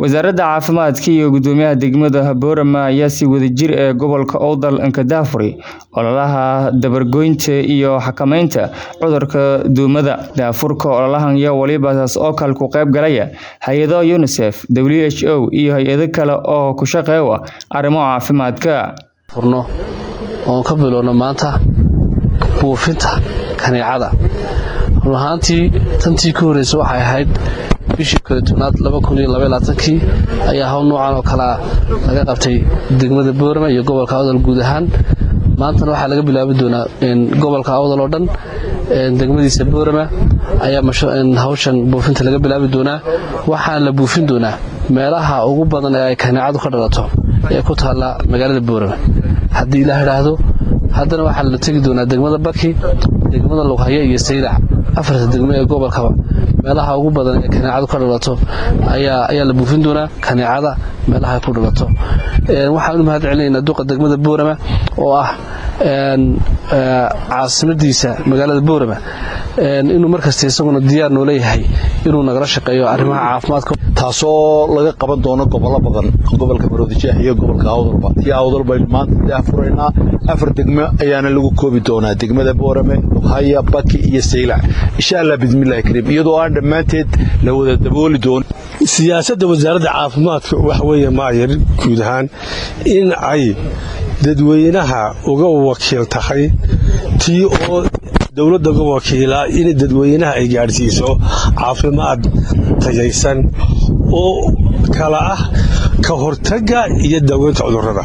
wasaaradda caafimaadka iyo gudoomiyaha degmada boorama ayaa si wadajir ee gobolka owdal nkadaafuri ololaha dabargoynta iyo xakameynta cudurka duumada daafurka ololahan ayaa waliba taas oo kale ku qayb galaya hay-ado unisef w h o iyo hay-ado kale oo ku shaqeeya arrimo caafimaadka furno oon ka bilowno maanta buufinta kaneecada run ahaantii tantii ka horreysa waxay ahayd bishii koletoonaad kii ayaa hawl noocan oo kalea laga qabtay degmada boorama iyo gobolka awdal guud ahaan maantana waxaa laga bilaabi doonaa gobolka awdal oo dhan degmadiisa boorama ayaa hawshan buufinta laga bilaabi doonaa waxaana la buufin doonaa meelaha ugu badan ee ay kaneecadu ka dhalato ee ku taalla magaalada boorama haddii ilaah idhaahdo haddana waxaa la tegi doonaa degmada baki degmada lughaya iyo saylac afarta degmo ee gobolkaba meelaha ugu badan ee kaneecadu ka dhalato ayaa la buufin doonaa kaneecada meelaha ku dhalato waxaan u mahad celinaynaa duqa degmada boorama oo ah caasimadiisa magaalada boorama inuu markasta isaguna diyaar noo leeyahay inuu nagala shaqeeyo arrimaha caafimaadka taasoo laga qaban doono gobollo badan gobolka maroodijeex iyo gobolka awdalba tii awdal baynu maanta daafuraynaa afar degmo ayaana lagu koobi doonaa degmada boorame lughaya baki iyo saylac insha allah bismillahi kariim iyadoo aan dhammaanteed la wada dabooli doono siyaasadda wasaaradda caafimaadka waxa weeye maayar guud ahaan in ay dadweynaha uga wakiil tahay tii oo dowladda uga wakiilaa in dadweynaha ay gaadhsiiso caafimaad tayaysan oo kala ah ka hortagga iyo daaweynta cudurrada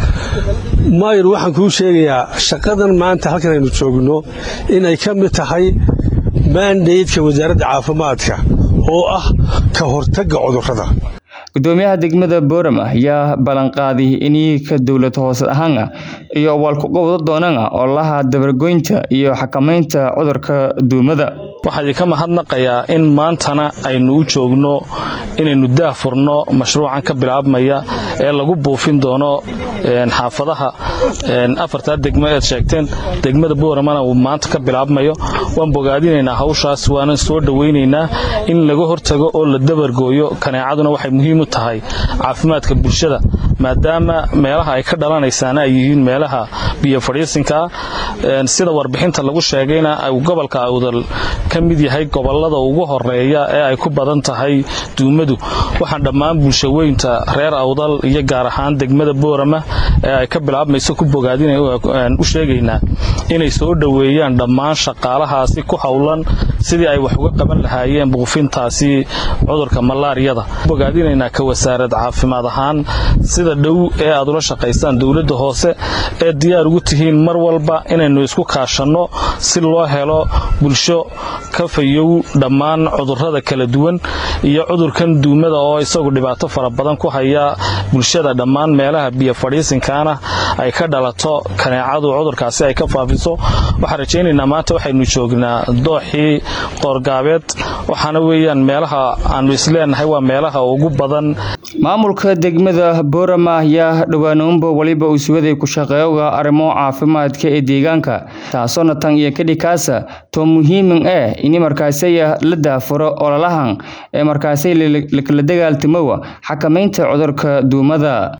maayar waxaan kuu sheegayaa shaqadan maanta halkan aynu joogno inay ka mid tahay maandaydka wasaaradda caafimaadka oo ah ka hortagga cudurrada gudoomiyaha degmada boorama ayaa ballanqaaday inii ka dowlad hoose ahaana iyo waalkuqowdo doonana ololaha dabargoynta iyo xakameynta cudurka duumada waxaa idinka mahadnaqayaa in maantana aynu u joogno inaynu daahfurno mashruucan ka bilaabmaya ee lagu buufin doono xaafadaha afartaa degmo eed sheegteen degmada booramana uu maanta ka bilaabmayo waan bogaadinaynaa hawshaas waanan soo dhowaynaynaa in laga hortago oo la dabargooyo kaneecaduna waxay muhiim u tahay caafimaadka bulshada maadaama meelaha ay ka dhalanaysaana ay yihiin meelaha biyo fadhiisinkaa sida warbixinta lagu sheegayna gobolka awdal ka mid yahay gobolada ugu horeeya ee ay ku badan tahay duumadu waxaan dhammaan bulshaweynta reer awdal iyo gaar ahaan degmada boorama ee ay ka bilaabmayso ku bogaadinu sheegaynaa inay soo dhoweeyaan dhammaan shaqaalahaasi ku howlan sidii ay wax uga qaban lahaayeen buufintaasi cudurka malaariyada bogaadinaynaa ka wasaarad caafimaad ahaan sida dhow ee aad ula shaqaysaan dowladda hoose ee diyaar ugu tihiin mar walba inaynu isku kaashanno si loo helo bulsho ka fayow dhammaan cudurrada kala duwan iyo cudurkan duumada oo isagu dhibaato fara badan ku haya bulshada dhammaan meelaha biyo fadhiisinkaana ay ka dhalato kaneecadu cudurkaasi ay ka faafiso waxaan rajaynaynaa maanta waxaynu joognaa dooxii qoorgaabeed waxaana weeyaan meelaha aanu isleenahay waa meelaha ugu badan maamulka degmada boorama ayaa dhowaanuunba waliba uu sugaday ku shaqeeyoga arrimo caafimaadka ee deegaanka taasoona tan iyo kadhikaasa too muhiimin eh ini markaasaya la daafuro ololahan ee markaasay lakala dagaaltamowa xakameynta cudurka duumada